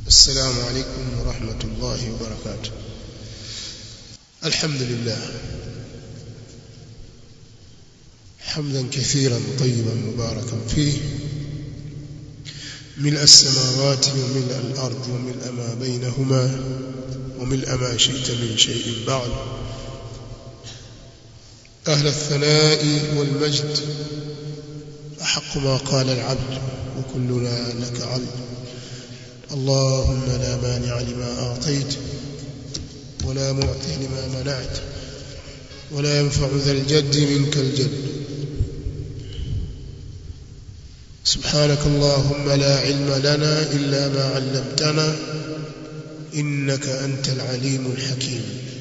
السلام عليكم ورحمة الله وبركاته الحمد لله حمدا كثيرا طيبا مباركا فيه ملء السماوات وملء الأرض وملء ما بينهما وملء ما شئت من شيء بعد أهل الثناء والمجد أحق ما قال العبد وكلنا لك عبد اللهم لا مانع لما أعطيت ولا معطي لما منعت ولا ينفع ذا الجد منك الجد سبحانك اللهم لا علم لنا إلا ما علمتنا إنك أنت العليم الحكيم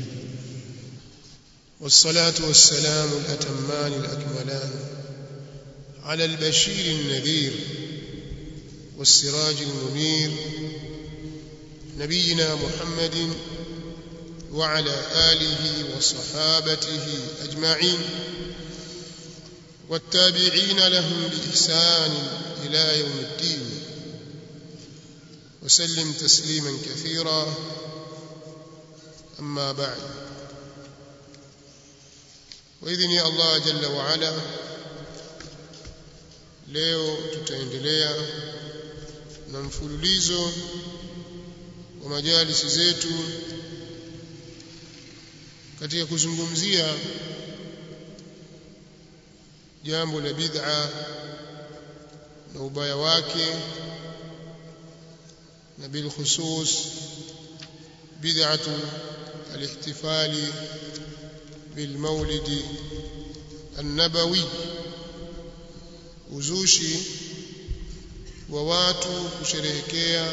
والصلاة والسلام الأتمان الأكملان على البشير النذير والسراج المنير نبينا محمد وعلى آله وصحابته أجمعين والتابعين لهم بإحسان إلى يوم الدين وسلم تسليما كثيرا أما بعد وإذن يا الله جل وعلا leo tutaendelea na mfululizo wa majalisi zetu katika kuzungumzia jambo la bid'a na ubaya wake na bil khusus bid'atu al-ihtifali bil maulidi an-nabawi uzushi wa watu kusherehekea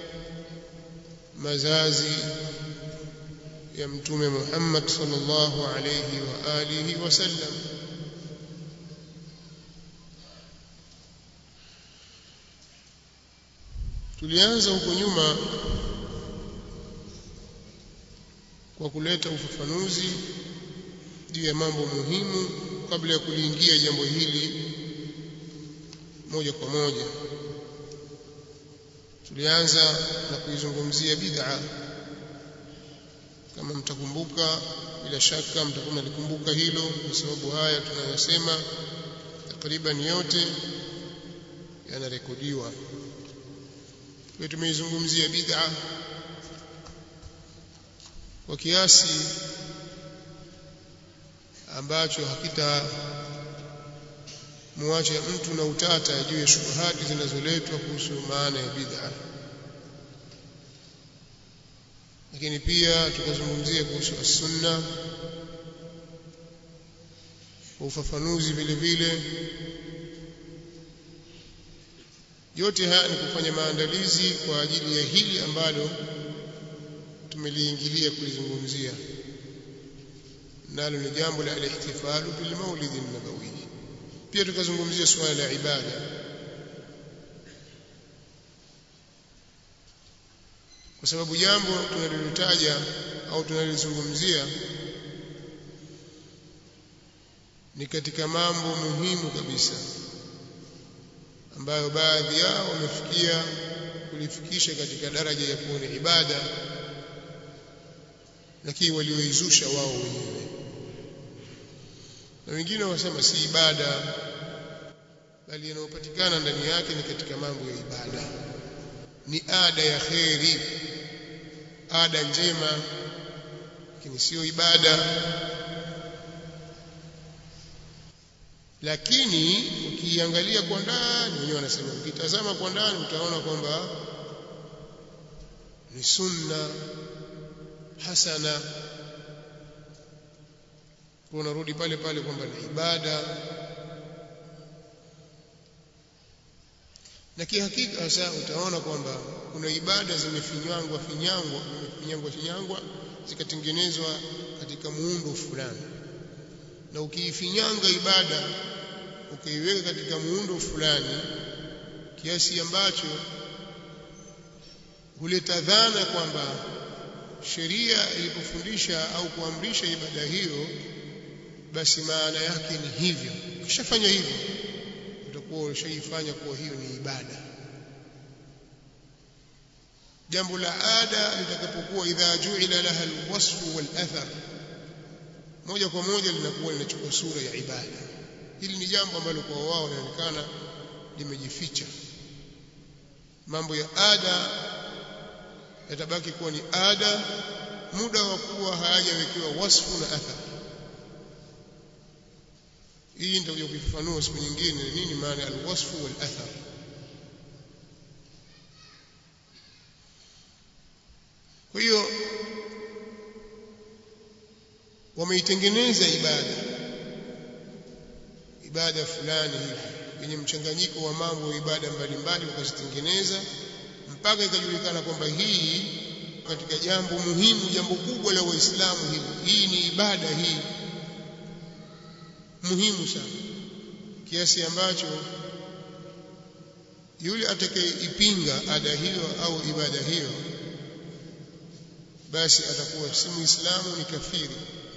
mazazi ya mtume Muhammad sallallahu alayhi wa alihi wasallam tulianza huko nyuma kwa kuleta ufafanuzi juu ya mambo muhimu kabla ya kuliingia jambo hili moja kwa moja tulianza na kuizungumzia bid'a kama mtakumbuka bila shaka mtakuwa mnalikumbuka hilo kwa sababu haya tunayosema takriban yote yanarekodiwa kwa tumeizungumzia bid'a kwa kiasi ambacho hakita muache mtu na utata juu ya shubuhati zinazoletwa kuhusu maana ya bid'a lakini pia tukazungumzia kuhusu as-sunna kwa ufafanuzi vile vile yote haya ni kufanya maandalizi kwa ajili ya hili ambalo tumeliingilia kulizungumzia nalo ni jambo la al-ihtifalu bil maulid an-nabawi pia tukazungumzia suala la ibada kwa sababu jambo tunalolitaja au tunalizungumzia ni katika mambo muhimu kabisa ambayo baadhi yao wamefikia kulifikisha katika daraja ya kuwa ni ibada lakini walioizusha wao wenyewe na wengine wasema si ibada bali yanayopatikana ndani yake ni katika mambo ya ibada ni ada ya kheri ada njema lakini sio ibada lakini ukiangalia kwa ndani wenyewe wanasema ukitazama kwa ndani utaona kwamba ni sunna hasana unarudi pale pale kwamba ni ibada na kihakika sasa utaona kwamba kuna ibada zimefinywangwa finyangwa finyangwa finyangwa zikatengenezwa katika muundo fulani na ukiifinyanga ibada ukaiweka katika muundo fulani kiasi ambacho huleta dhana kwamba sheria ilipofundisha au kuamrisha ibada hiyo basi maana yake ni hivyo ukishafanya hivyo utakuwa ushaifanya kuwa hiyo ni ibada jambo la ada litakapokuwa idha ju'ila laha alwasfu walathar moja kwa moja linakuwa linachukua sura ya ibada hili ni jambo ambalo kwa wao linaonekana limejificha mambo ya ada yatabaki kuwa ni ada muda wa kuwa hayajawekewa wasfu na athar hii ndio kuifafanua siku nyingine nini maana alwasfu wal athar kwa hiyo wameitengeneza ibada ibada fulani hivi yenye mchanganyiko wa mambo ya ibada mbalimbali wakazitengeneza mpaka ikajulikana kwamba hii katika jambo muhimu jambo kubwa la waislamu hili hii ni ibada hii muhimu sana kiasi ambacho yule atakayeipinga ada hiyo au ibada hiyo basi atakuwa si muislamu ni kafiri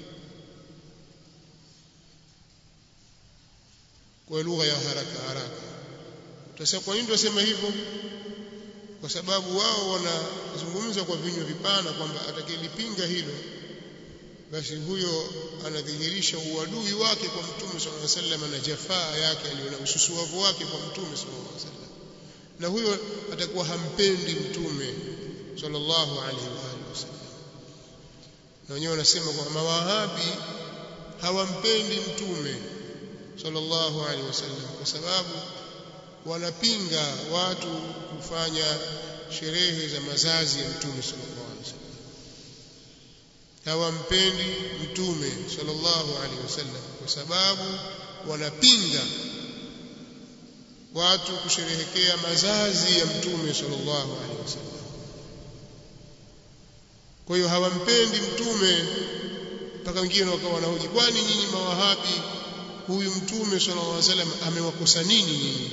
kwa lugha ya haraka haraka tutasema kwa nini tunasema hivyo kwa sababu wao wanazungumza kwa vinywa vipana kwamba atakayelipinga hilo basi huyo anadhihirisha uadui wake kwa mtume sallallahu alaihi wasallam na jafaa yake aliona ususuavu wake kwa mtume sallallahu alaihi wasallam na huyo atakuwa hampendi mtume sallallahu alaihi wasallam na wenyewe wanasema kwamba mawahabi hawampendi mtume sallallahu alaihi wasallam kwa sababu wanapinga watu kufanya sherehe za mazazi ya mtume sallallahu alaihi wasallam hawampendi mtume sallallahu alaihi wasallam kwa sababu wanapinga watu kusherehekea mazazi ya mtume sallallahu alaihi wasallam kwa hiyo hawampendi mtume mpaka wengine wakawa wanahoji kwani nyinyi mawahabi huyu mtume sallallahu alaihi wasallam amewakosa nini nyinyi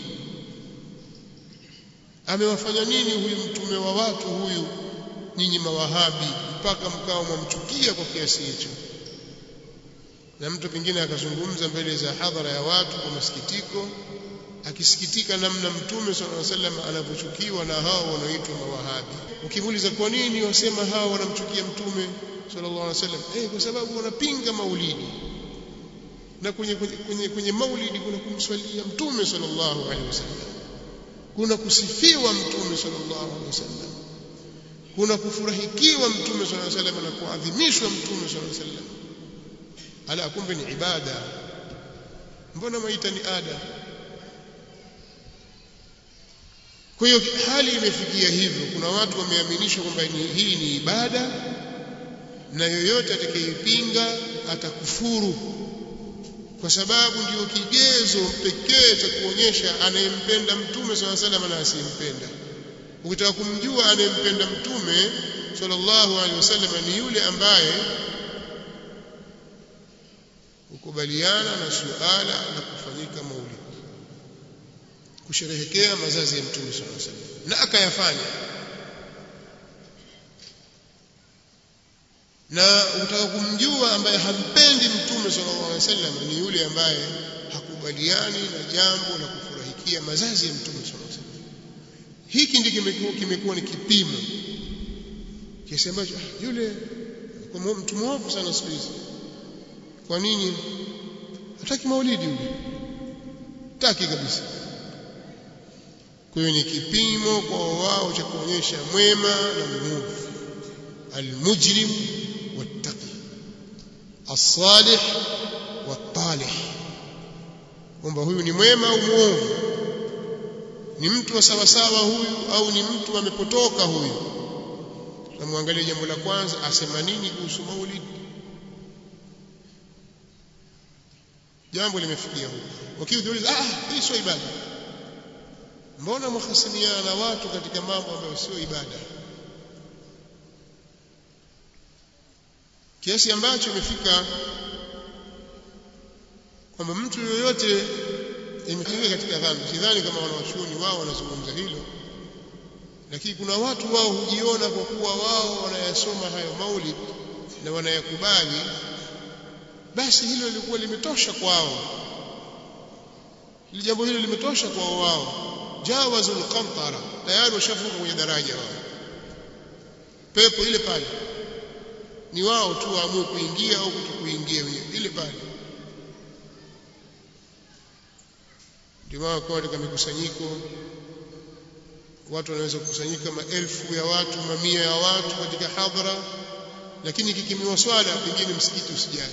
amewafanya nini huyu mtume wa watu huyu nyinyi mawahabi mpaka mkao mwamchukia kwa kiasi hicho na mtu pengine akazungumza mbele za hadhara ya watu kwa masikitiko akisikitika namna mtume sallallahu alaihi wasallam anavyochukiwa na hao wanaoitwa mawahabi ukimuuliza kwa nini wasema hao wanamchukia mtume sallallahu alaihi wasallam eh kwa sababu wanapinga maulidi na kwenye kwenye, kwenye, kwenye maulidi kuna kumswalia mtume sallallahu alaihi wasallam kuna kusifiwa mtume sallallahu alaihi wasallam kuna kufurahikiwa mtume sallallahu alaihi wasallam na kuadhimishwa mtume sallallahu alaihi wasallam ala kumbe ni ibada mbona maita ni ada kwa hiyo hali imefikia hivyo kuna watu wameaminishwa kwamba hii ni ibada na yoyote atakayepinga atakufuru kwa sababu ndiyo kigezo pekee cha kuonyesha anayempenda mtume swalla salam na asiyempenda ukitaka kumjua anayempenda mtume sallallahu alaihi wasallam ni yule ambaye ukubaliana na suala la kufanyika maulidi kusherehekea mazazi ya mtume sallallahu alaihi wasallam na akayafanya na utaka kumjua ambaye hampendi mtume sallallahu alaihi wasallam ni yule ambaye hakubaliani na jambo la kufurahikia mazazi ya mtume sallallahu alaihi wasallam hiki ndicho kimekuwa kimekuwa ni kipimo kiasi ambacho yule kwa mtu mwovu sana siku hizi kwa nini hataki maulidi yule taki kabisa kwa hiyo ni kipimo kwa wao cha kuonyesha mwema na mwovu almujrim wattaqi as-salih wat-talih kwamba huyu ni mwema au mwovu ni mtu wa sawasawa huyu au ni mtu amepotoka huyu tunamwangalia jambo la kwanza asema nini kuhusu maulidi jambo limefikia huko wakiuliza ah hii sio ibada mbona mhasimiana na watu katika mambo ambayo sio ibada kiasi ambacho imefika kwamba mtu yoyote imefika katika dhambi sidhani kama wanawachuoni wao wanazungumza hilo lakini kuna watu wao hujiona kwa kuwa wao wanayasoma hayo maulid na wanayakubali basi hilo lilikuwa limetosha kwao ili jambo hilo limetosha kwao wao jawazul qantara tayari washavuka kwenye daraja wao pepo ile pale ni wao tu waamue kuingia au kutokuingia wenyewe ile pale ndio maana kwa katika mikusanyiko watu wanaweza kukusanyika maelfu ya watu mamia ya watu katika hadhara lakini kikimiwa swala pengine msikiti usijali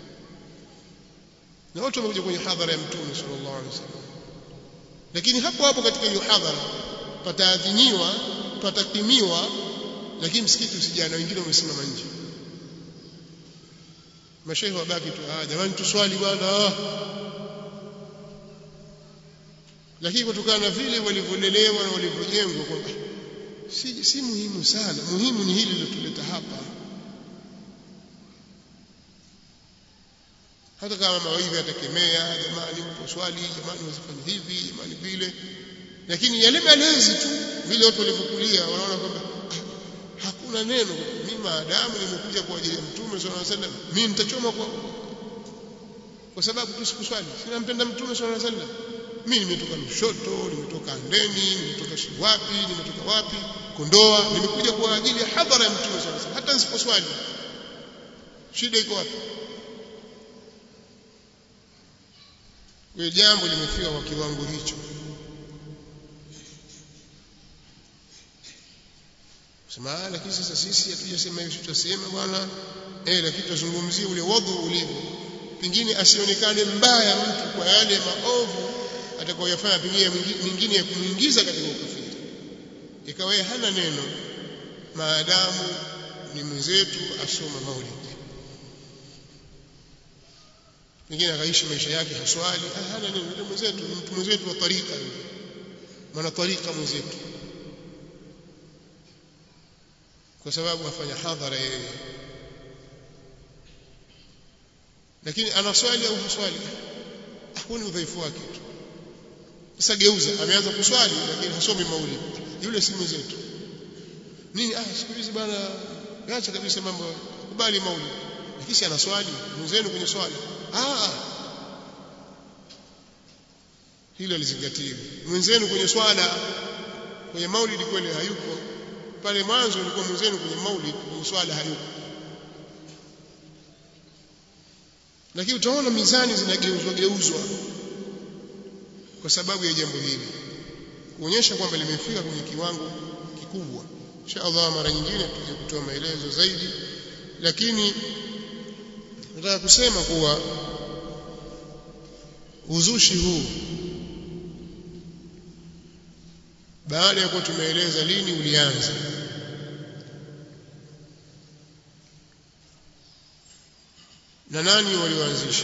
na watu wamekuja kwenye hadhara ya mtume sallallahu alaihi wasallam lakini hapo hapo katika hiyo hadhara pataadhiniwa patakimiwa lakini msikiti usijali na wengine wamesimama nje mashehe wabaki tu ah jamani tuswali bwana lakini kutokana na vile walivyolelewa na walivyojengwa kwamba si, si muhimu sana muhimu ni hili lilotuleta hapa hata kama mawaidha yatakemea jamani mpo swali jamani wasifanye hivi jamani vile lakini yale malezi tu vile watu walivyokulia wanaona kwamba ah, hakuna neno mimi maadamu nimekuja kwa ajili ya mtume sallallahu alaihi wasallam mimi nitachoma kwa kwa sababu tu sikuswali sinampenda mtume sallallahu alaihi wasallam mimi nimetoka Lushoto nimetoka Ndeni nimetoka Shiwapi nimetoka wapi Kondoa nimekuja kwa ajili ya hadhara ya mtume sallallahu alaihi wasallam hata nisiposwali shida iko wapi kwa jambo limefika kwa kiwango hicho sema lakini sasa sisi hatujasema hiyo tutasema bwana eh lakini tutazungumzia ule wadhu ulivyo pengine asionekane mbaya mtu kwa yale maovu atakayoyafanya pengine mingine ya kumuingiza katika ukafiri ikawa yeye hana neno maadamu ni mwenzetu asoma maulidi pengine akaishi maisha yake haswali hana neno yule mwenzetu mtu mwenzetu wa tarika mwana tarika mwenzetu kwa sababu afanya hadhara yeye lakini anaswali au haswali hakuna udhaifu wake tu sasa geuza ameanza kuswali lakini hasomi maulidi yule si mwenzetu nini ah siku hizi bwana acha kabisa mambo kubali maulidi lakini si anaswali mwenzenu kwenye swala ah hilo alizingatiwa mwenzenu kwenye swala kwenye maulidi kweli hayupo pale mwanzo ulikuwa mwenzenu kwenye maulid kwenye swala hayupo lakini utaona mizani zinageuzwa geuzwa kwa sababu ya jambo hili kuonyesha kwamba limefika kwenye kiwango kikubwa insha Allah mara nyingine tuje kutoa maelezo zaidi lakini nataka kusema kuwa uzushi huu baada ya kuwa tumeeleza lini ulianza na nani walioanzisha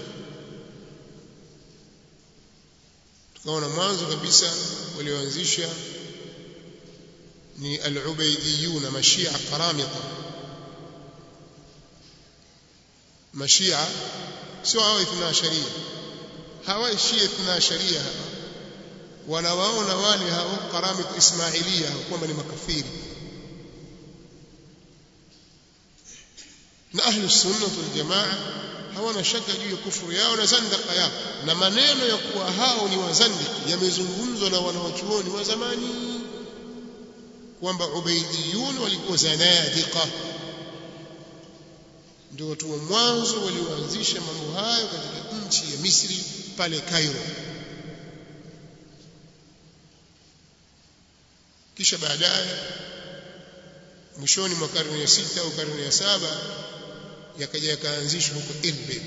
tukaona mwanzo kabisa walioanzisha ni al-ubaydiyuna mashia qaramita mashia sio hao ithna sharia hawa shia ithna sharia hawa wanawaona wale hao qaramit ismailia kwamba ni makafiri na ahli sunna wal jamaa hawana shaka juu ya kufuru yao na zandaka yao na maneno ya kuwa hao ni wazandiki yamezungumzwa na wanawachuoni wa zamani kwamba ubaidiyun walikuwa zanadiqa ndio watu wa mwanzo walioanzisha mambo hayo katika nchi ya Misri pale Cairo kisha baadaye mwishoni mwa karne ya sita au karne ya saba yakaja yakaanzishwa huko Irbil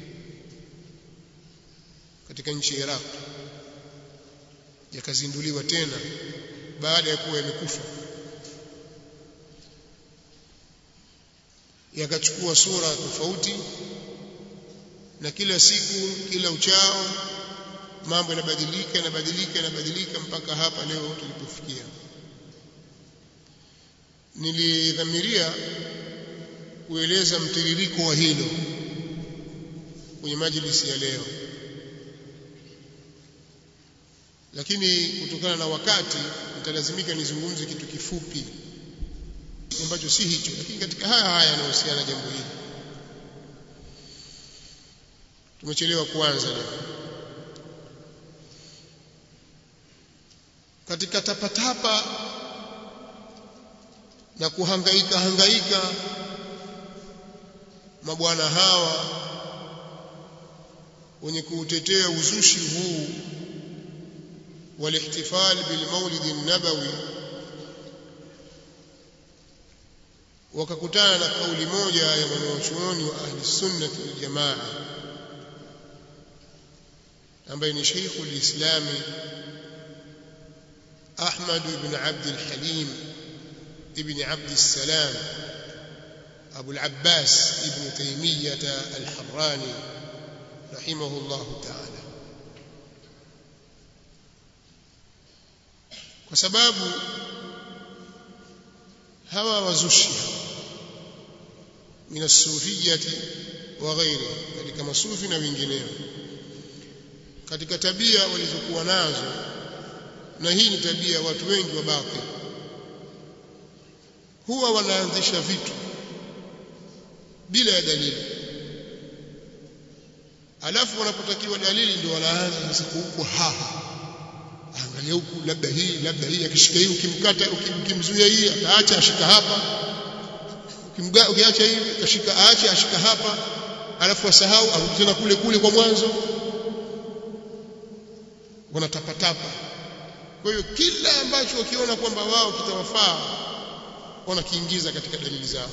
katika nchi ya Iraq yakazinduliwa tena baada ya kuwa yamekufa yakachukua sura tofauti na kila siku kila uchao mambo yanabadilika yanabadilika yanabadilika mpaka hapa leo tulipofikia nilidhamiria kueleza mtiririko wa hilo kwenye majlisi ya leo lakini kutokana na wakati nitalazimika nizungumze kitu kifupi ambacho si hicho lakini katika haya haya yanahusiana jambo hili tumechelewa kuanza leo katika tapatapa na kuhangaika hangaika mabwana hawa wenye kuutetea uzushi huu walihtifal bilmaulid an-nabawi wakakutana na kauli moja ya mwanachuoni wa ahli sunnah wal jamaa ambaye ni Sheikh al-Islam Ahmad ibn Abd al-Halim ibn Abd al-Salam Abu al-Abbas ibn Taymiyyah al-Harrani rahimahullah ta'ala kwa sababu hawa wazushi min as-sufiyyati wa ghairi katika masufi na wengineo katika tabia walizokuwa nazo na hii ni tabia watu wengi wa batil huwa wanaanzisha vitu bila ya dalili alafu wanapotakiwa dalili ndio wanaanza sasa huko haha angalia huku labda hii labda hii akishika hii ukimkata ukimzuia hii ataacha ashika hapa ukimga ukiacha hivi akashika aache ashika hapa alafu asahau arudi tena kule kule kwa mwanzo wanatapatapa kwa hiyo kila ambacho wakiona kwamba wao kitawafaa wanakiingiza katika dalili zao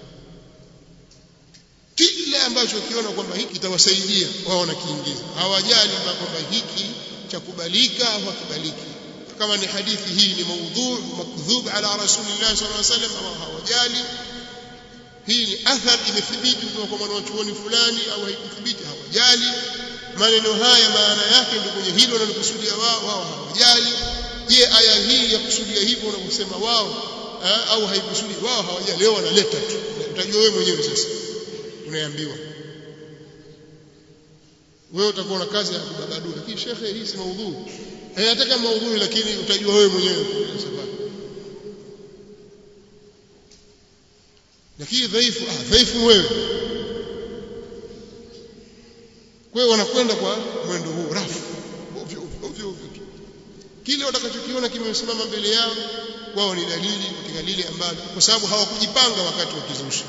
kila ambacho wakiona kwamba hiki kitawasaidia wao wanakiingiza hawajali kwamba hiki cha kubalika au hakubaliki kama ni hadithi hii ni maudhu makdhub ala rasulillah sallallahu alaihi wasallam au hawajali hii ni athar imethibiti kutoka kwa mwanachuoni fulani au haikuthibiti hawajali maneno haya maana yake ndio kwenye hilo wanalokusudia wao wao hawajali je aya hii ya kusudia hivyo wanavyosema wao au haikusudi wao hawajali leo wanaleta tu utajua wewe mwenyewe sasa unaambiwa wewe utakuwa na kazi ya kubabadua lakini shekhe hii si maudhui hayataka maudhui lakini utajua wewe mwenyewe sababu lakini dhaifu ah dhaifu wewe kwa hiyo wanakwenda kwa mwendo huu rafu ovyo ovyo ovyo tu kile watakachokiona kimesimama mbele yao wao ni dalili katika lile ambalo kwa sababu hawakujipanga wakati wa kizusha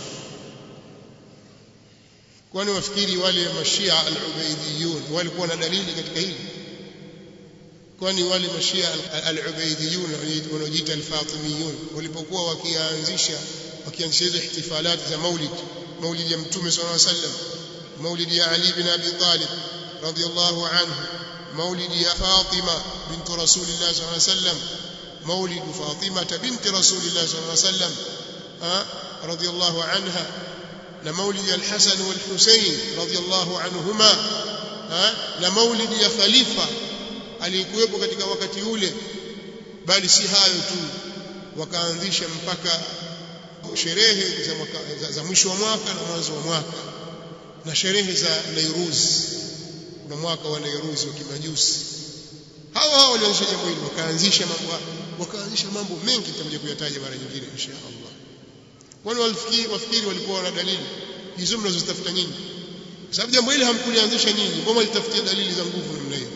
kwani wafikiri wale mashia al-ubaidiyun walikuwa na dalili katika hili kwani wale mashia al-ubaidiyun wanaojiita al-fatimiyun walipokuwa wakianzisha wakianzisha hizo ihtifalati za maulid maulid ya mtume sallallahu alaihi wasallam maulid ya ali bin abi talib radiyallahu anhu maulid ya fatima bint rasulillah sallallahu alaihi wasallam maulid fatima bint rasulillah sallallahu alaihi wasallam radiyallahu anha na maulidi al-Hasan wal-Husayn radiyallahu anhuma na maulidi ya khalifa aliyekuwepo katika wakati ule bali si hayo tu wakaanzisha mpaka sherehe za, mwaka, za, za mwisho wa mwaka na mwanzo wa mwaka na sherehe za Nairuz kuna mwaka wa Nairuz wa kimajusi hawa hawa walianzisha jambo hili wakaanzisha mambo wakaanzisha mambo mengi tutakuja kuyataja mara nyingine insha Allah kwani walifikiri wafikiri walikuwa wana dalili hizo mnazozitafuta nyinyi kwa sababu jambo hili hamkulianzisha nyinyi mbona litafutia dalili za nguvu namna hiyo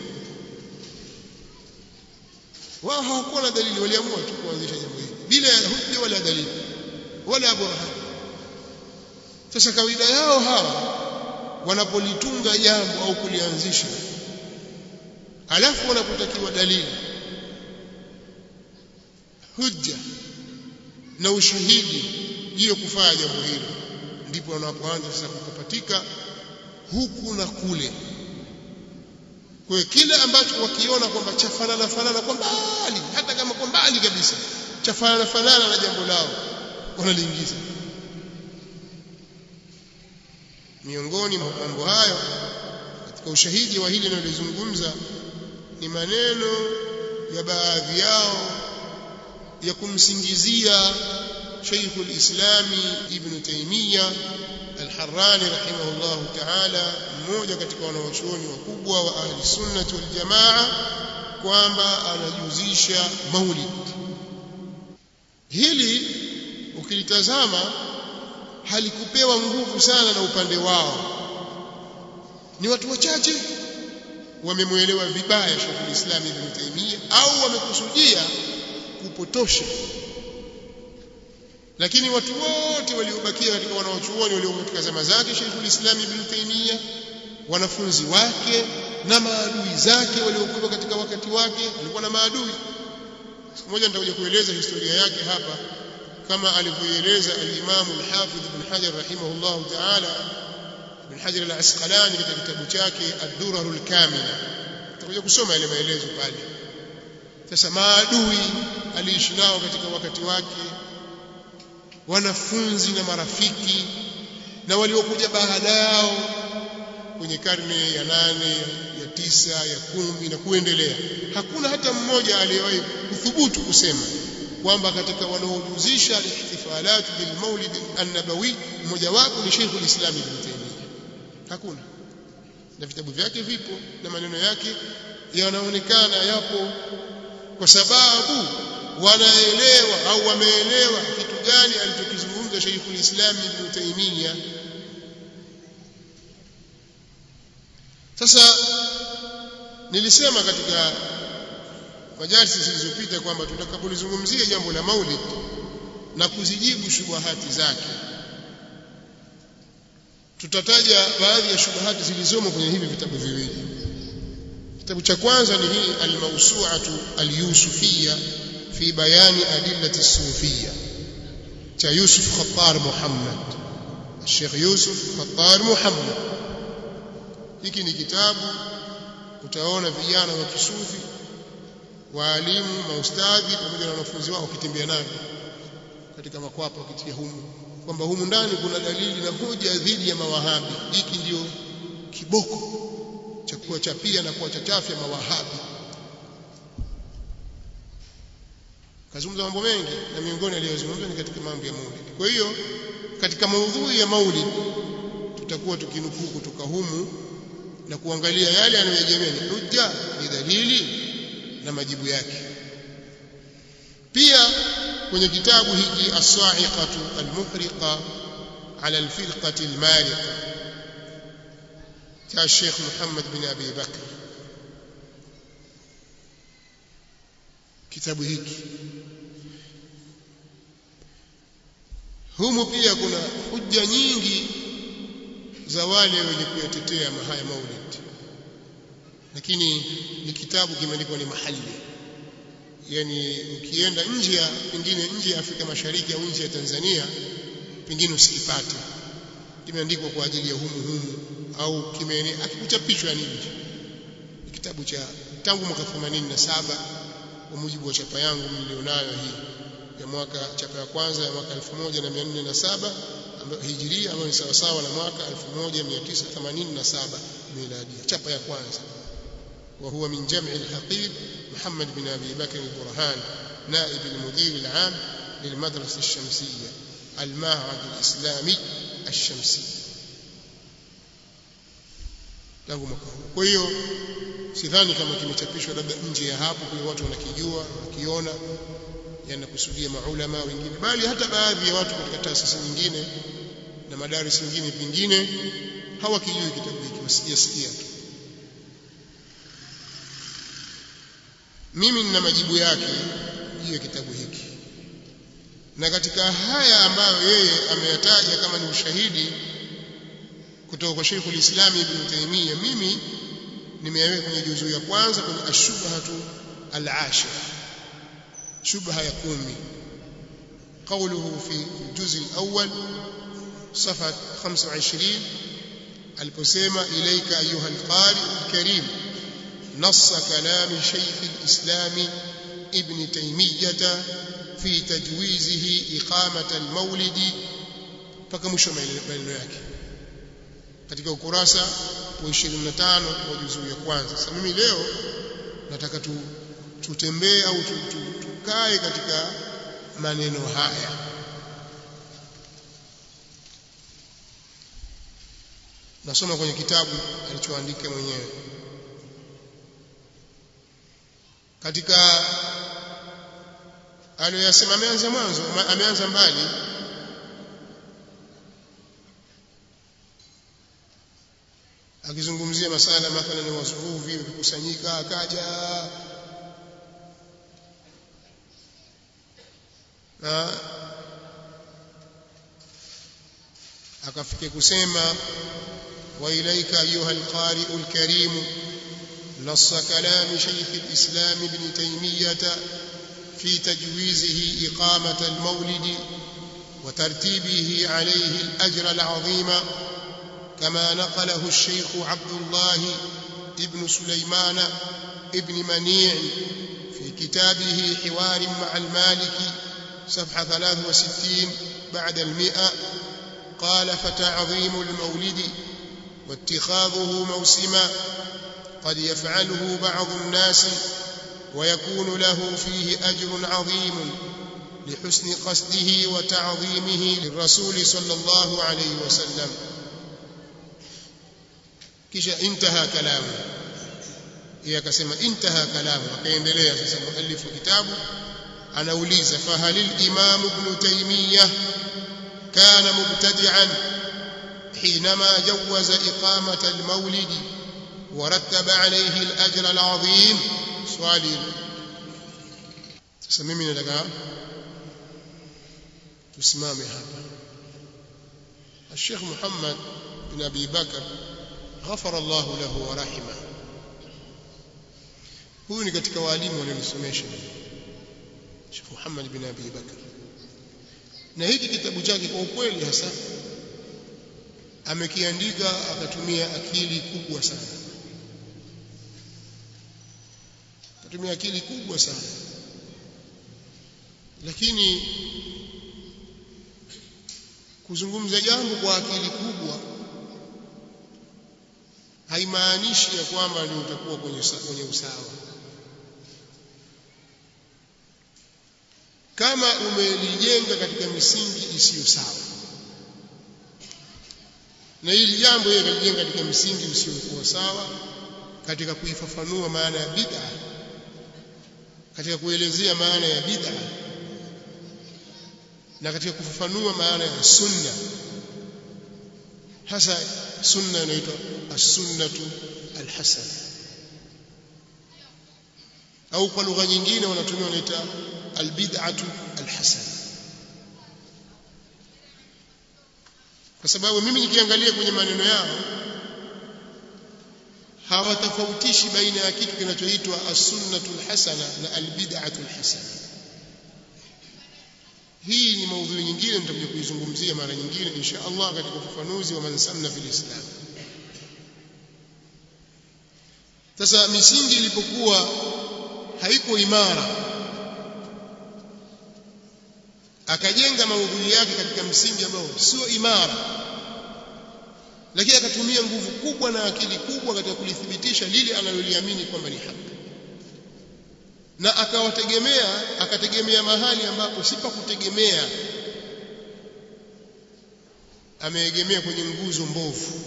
wao hawakuwa na dalili waliamua tu kuanzisha jambo hili bila ya hujja wala dalili wala burhan sasa kawaida yao hawa wanapolitunga jambo au kulianzisha alafu wanapotakiwa dalili hujja na ushahidi hiyo kufanya jambo hilo ndipo wanapoanza sasa kupatika huku na kule kwa kile ambacho wakiona kwamba chafanana fanana kwa mbali hata kama kwa mbali kabisa chafanana fanana na jambo lao wanaliingiza miongoni mwa mambo hayo katika ushahidi wa hili ninalozungumza ni maneno ya baadhi yao ya kumsingizia شيخ الإسلام ابن تيمية الحراني رحمه الله تعالى mmoja katika wanawachuoni wakubwa wa ahli sunnah wal jamaa kwamba anajuzisha maulid hili ukilitazama halikupewa nguvu sana na upande wao ni watu wachache wamemwelewa vibaya Sheikh al-Islam Ibn Taymiyyah au wamekusudia kupotosha lakini watu wote waliobakia katika wanaochuoni waliokuwa katika zama zake Sheikhul Islam Ibn Taymiyyah wanafunzi wake na maadui zake waliokuwa katika wakati wake alikuwa na maadui siku moja nitakuja kueleza historia yake hapa kama alivyoeleza al-Imam al-Hafidh Ibn Hajar rahimahullah ta'ala Ibn Hajar al-Asqalani katika kitabu chake Ad-Durar al-Kamila tutakuja kusoma yale maelezo pale sasa maadui aliishi nao katika wakati wake wanafunzi na marafiki na waliokuja baada yao kwenye karne ya nane ya tisa ya kumi na kuendelea hakuna hata mmoja aliyewahi kuthubutu kusema kwamba katika wanaojuzisha ihtifalat bil maulid an-nabawi mmoja wapo ni Sheikhul Islam Ibn Taymiyyah hakuna na vitabu vyake vipo na maneno yake yanaonekana yapo kwa sababu wanaelewa au wameelewa kitu gani alichokizungumza Sheikhul Islam Ibn Taymiyyah sasa nilisema katika majalisi zilizopita kwamba tutakapolizungumzia jambo la maulid na kuzijibu shubuhati zake tutataja baadhi ya shubuhati zilizomo kwenye hivi vitabu viwili kitabu cha kwanza ni hii al-mawsu'atu al-yusufiyya fi bayani adillati sufiyya cha Yusuf Khattar Muhammad Sheikh Yusuf Khattar Muhammad hiki ni kitabu utaona vijana wa kisufi waalimu maustadhi pamoja na wanafunzi wao wakitembea navyo katika makwapa wakitia humu kwamba humu ndani kuna dalili na hoja dhidi ya mawahabi hiki ndio kiboko cha kuwachapia na kuwachachafya mawahabi kazungumza mambo mengi na miongoni aliyozungumza ni katika mambo ya maulid kwa hiyo katika maudhui ya maulid tutakuwa tukinukuu kutoka humu na kuangalia yale yanayoegemea ni hujja ni dalili na majibu yake pia kwenye kitabu hiki as-sa'iqatu al-muhriqa ala al-firqati al-mariqa cha Sheikh Muhammad bin Abi Bakr kitabu hiki humu pia kuna hujja nyingi za wale wenye kuyatetea haya maulid lakini ni kitabu kimeandikwa ni mahali yani ukienda nje ya pengine nje ya Afrika Mashariki au nje ya Tanzania pengine usikipate kimeandikwa kwa ajili ya humu humu au kimene akikuchapishwa ni nje kitabu cha tangu mwaka 87 kwa mujibu wa chapa yangu nilionayo hii ya mwaka chapa ya kwanza ya mwaka 1407 ambayo hijiria ambayo ni sawa sawa na mwaka 1987 miladi chapa ya kwanza وهو من جمع الحقيق محمد بن أبي بكر البرهان نائب المدير العام للمدرسة الشمسية المعهد الإسلامي الشمسي tangu mwaka huu. Kwa hiyo sidhani kama kimechapishwa labda nje ya hapo, kwa watu wanakijua wanakiona, yanakusudia maulama wengine, bali hata baadhi ya watu katika taasisi nyingine na madarisi mengine pengine hawakijui kitabu hiki, wasijasikia tu. Mimi nina majibu yake juu ya kitabu hiki, na katika haya ambayo yeye ameyataja kama ni ushahidi kutoka kwa Sheikh al-Islam Ibn Taymiyyah, mimi nimeyaweka kwenye juzuu ya kwanza kwenye ashubhatu al-ashir, shubha ya kumi. قوله في الجزء الأول صفحة 25 aliposema ilaika ayuha alqari alkarim نص كلام شيخ الإسلام ابن تيمية في تجويزه إقامة المولد فكمشوا maneno yake katika ukurasa wa 25 wa juzuu ya kwanza. Sasa mimi leo nataka tu, tutembee au tu, tu, tukae katika maneno haya. Nasoma kwenye kitabu alichoandika mwenyewe katika aliyoyasema ameanza mwanzo ameanza mbali akizungumzia masala mathalan wasuhufi wakikusanyika akaja na akafike kusema wa ilaika ayuha alqari'u alkarim نص كلام شيخ الإسلام ابن تيمية في تجويزه إقامة المولد وترتيبه عليه الأجر العظيم كما نقله الشيخ عبد الله ابن سليمان ابن منيع في كتابه حوار مع المالكي صفحة 63 بعد المئة قال فتعظيم المولد واتخاذه موسما قد يفعله بعض الناس ويكون له فيه أجر عظيم لحسن قصده وتعظيمه للرسول صلى الله عليه وسلم kisha intaha kalamu yeye akasema intaha kalamu akaendelea sasa muallifu kitabu anauliza fahal al-imam ibn taymiyah kana mubtadi'an حينما جوز إقامة المولد ورتب عليه الأجر العظيم سؤالي sasa mimi nataka tusimame hapa الشيخ محمد بن أبي بكر غفر الله له ورحمه huyu ni katika walimu walionisomesha Sheikh Muhammad bin Abi Bakar na hiki kitabu chake kwa ukweli hasa amekiandika akatumia akili kubwa sana akatumia akili kubwa sana lakini kuzungumza jambo kwa akili kubwa haimaanishi ya kwamba ndio utakuwa kwenye kwenye usawa kama umelijenga katika misingi isiyo sawa na hili jambo yeye kalijenga katika misingi isiyokuwa sawa katika kuifafanua maana ya bid'a katika kuelezea maana ya bid'a na katika kufafanua maana ya sunna hasa sunna inaitwa as-sunnatu al-hasana au kwa lugha nyingine wanatumia wanaita al-bid'atu al-hasana kwa sababu mimi nikiangalia kwenye maneno yao hawatofautishi baina ya kitu kinachoitwa as-sunnatu al-hasana na al-bid'atu al-hasana hii ni maudhui nyingine nitakuja kuizungumzia mara nyingine insha Allah katika ufafanuzi wa mansanna fil Islam sasa misingi ilipokuwa haiko imara akajenga maudhui yake katika msingi ambao sio imara lakini akatumia nguvu kubwa na akili kubwa katika kulithibitisha lile analoliamini kwamba ni haki na akawategemea akategemea mahali ambapo si pa kutegemea ameegemea kwenye nguzo mbovu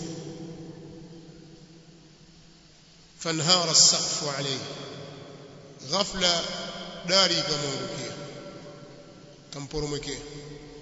fanhara as-saqfu alayhi ghafla dari ikamwangukia kamporomokea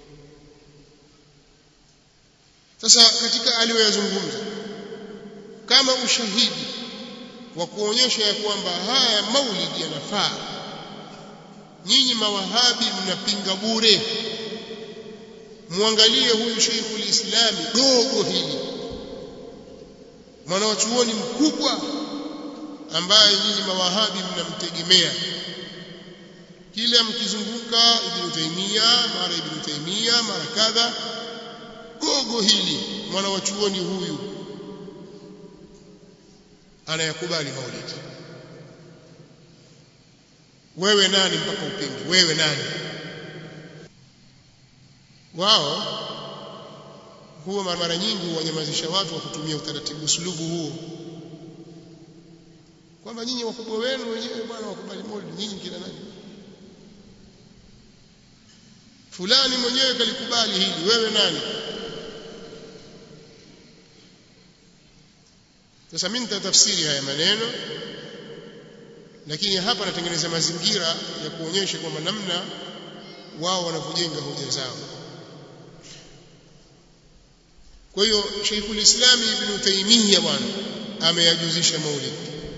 sasa katika aliyoyazungumza kama ushahidi wa kuonyesha ya kwamba haya maulidi yanafaa nyinyi mawahabi mnapinga bure muangalie huyu Sheikhul Islami dogo hili mwanawachuoni mkubwa ambaye nyinyi mawahabi mnamtegemea kila mkizunguka Ibn Taymiyyah mara Ibn Taymiyyah mara kadha gogo hili mwanawachuoni huyu anayakubali maulidi wewe nani mpaka upinge wewe nani wao huwa mara nyingi wanyamazisha watu wa kutumia utaratibu usulubu huo kwamba nyinyi wakubwa wenu wenyewe bwana wakubali maulidi nyinyi kila nani fulani mwenyewe kalikubali hili wewe nani sasa mimi nitatafsiri haya maneno lakini hapa natengeneza mazingira ya kuonyesha kwamba namna wao wanavyojenga hoja zao kwa hiyo Sheikhul Islam Ibn Taymiyyah bwana ameyajuzisha maulid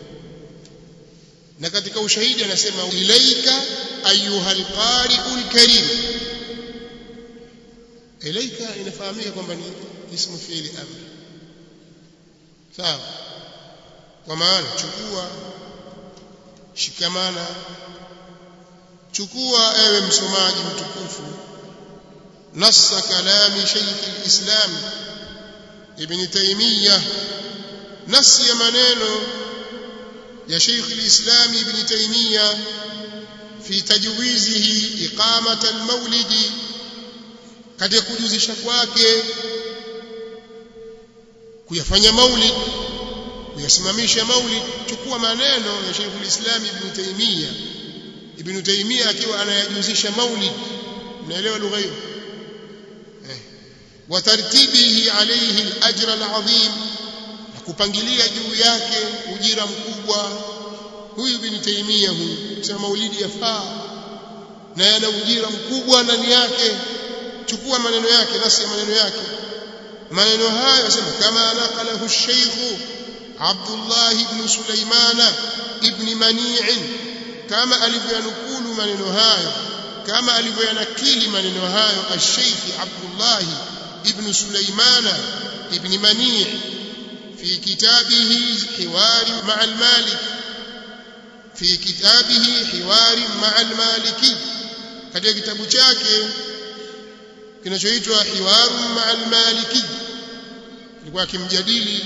na katika ushahidi anasema ilaika ayuhal qari'ul karim ilaika inafahamika kwamba ni ismu fiili amri sawa kwa maana chukua shikamana chukua ewe msomaji mtukufu nassa kalami shaykh alislam ibn taymiyah nasi ya maneno ya shaykh alislam ibn taymiyah fi tajwizihi iqamat almawlidi katika kujuzisha kwake kuyafanya maulid kuyasimamisha maulid chukua maneno ya Sheikh al-Islam Ibn Taymiyyah Ibn Taymiyyah akiwa anayajuzisha maulid mnaelewa lugha hiyo eh wa tartibihi alayhi al-ajr al-azim na kupangilia juu yake ujira mkubwa huyu Ibn Taymiyyah huyu sema maulidi yafaa na yana ujira mkubwa ndani yake chukua maneno yake nasi ya maneno yake maneno hayo yasema kama naqalahu ash-shaykh Abdullah ibn Sulaiman ibn Mani' kama alivyanukulu maneno hayo kama alivyanakili maneno hayo ash-shaykh Abdullah ibn Sulaiman ibn Mani' في كتابه حوار مع المالك في كتابه حوار مع المالكي katika kitabu chake kinachoitwa hiwaru ma'al maliki alikuwa akimjadili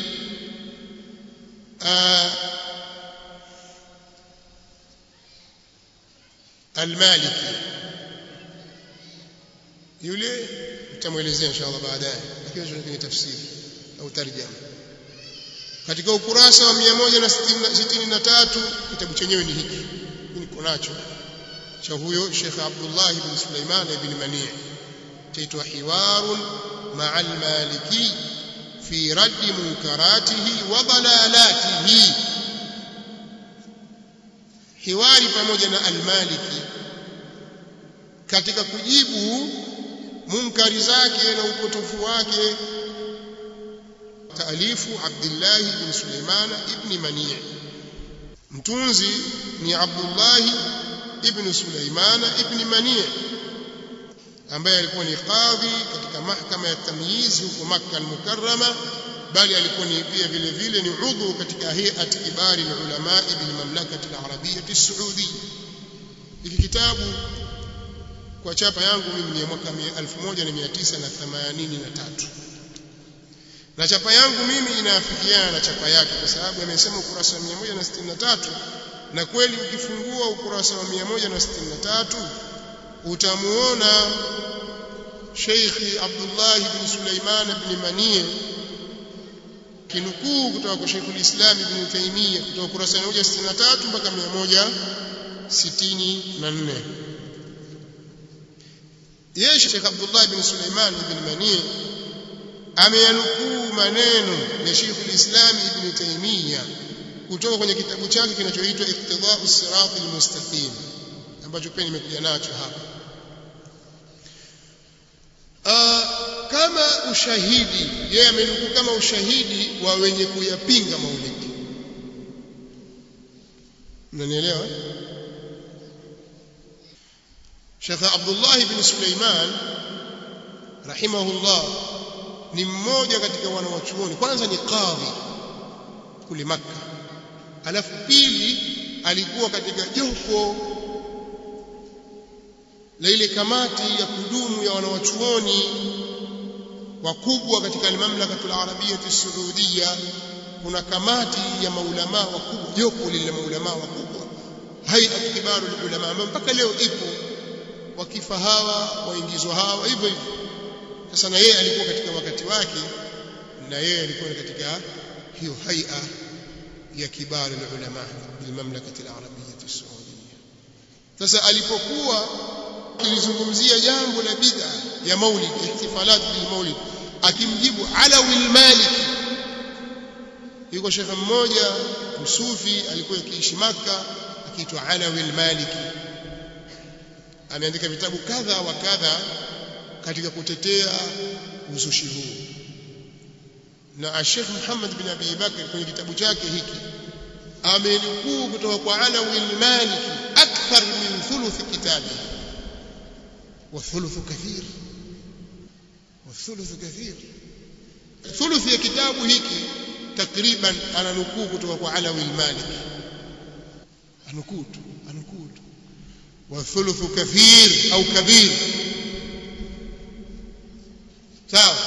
al-maliki yule tutamuelezea inshallah baadaye lakini hicho ni tafsiri au tarjama katika ukurasa wa 163 kitabu chenyewe ni hiki niko nacho cha huyo Sheikh Abdullah ibn Sulaiman ibn Mani' chaitwa hiwarun ma'a al-maliki fi radd munkaratihi wa dalalatihi hiwari pamoja na al-maliki katika kujibu munkari zake na upotofu wake taalifu Abdullah ibn Sulaiman ibn Mani' mtunzi ni Abdullah ibn Sulaiman ibn Mani' ambaye alikuwa ni kadhi katika mahkama ya tamyiz huko Makkah al-Mukarrama bali alikuwa ni pia vile vile ni udhu katika hay'at kibari ulama bil mamlakati al-arabiyyah as-saudiyya hiki kitabu kwa chapa yangu mimi ni mwaka 1983 na chapa yangu mimi inaafikiana na chapa yake kwa sababu amesema ukurasa wa 163 na kweli ukifungua ukurasa wa 163 utamuona Sheikh Abdullah ibn Sulaiman ibn Manie kinukuu kutoka kwa Sheikh al-Islam ibn Taymiyyah kutoka ukurasa wa 163 mpaka 164 yeye Sheikh Abdullah ibn Sulaiman ibn Manie ameyanukuu maneno ya Sheikh al-Islam ibn Taymiyyah kutoka kwenye kitabu chake kinachoitwa Iqtida'u Sirat al-Mustaqim ambacho pia nimekuja nacho hapa uh, kama ushahidi yeye amenukuu kama ushahidi wa wenye kuyapinga maulidi mnanielewa Sheikh Abdullah ibn Sulaiman rahimahullah ni mmoja katika wanawachuoni kwanza ni kadhi kule Makka alafu pili alikuwa katika jopo la ile kamati ya kudumu ya wanawachuoni wakubwa katika al-mamlakatul arabiyyah as-saudiyya kuna kamati ya maulama wakubwa jopo lile maulama wakubwa hayat kibaru ulama ambao mpaka leo ipo wakifa hawa waingizwa hawa hivyo hivyo sasa na yeye alikuwa katika wakati wake na yeye alikuwa katika hiyo haia ya kibaru ulama bil mamlakati al-arabiyyah as-saudiyya sasa alipokuwa kilizungumzia jambo la bid'a ya maulid ihtifalat bil maulid akimjibu alawi al-maliki yuko shekhe mmoja msufi alikuwa akiishi maka akiitwa alawi al-maliki ameandika vitabu kadha wa kadha katika kutetea uzushi huu na Sheikh Muhammad bin Abi Bakr kwenye kitabu chake hiki amenukuu kutoka kwa alawi al-maliki akthar min thuluth kitabihi والثلث كثير wathuluthu kathir thuluthi ya kitabu hiki takriban ananukuu kutoka kwa Alawi al-Maliki anukuu tu anukuu tu wathuluthu kathir au kabir sawa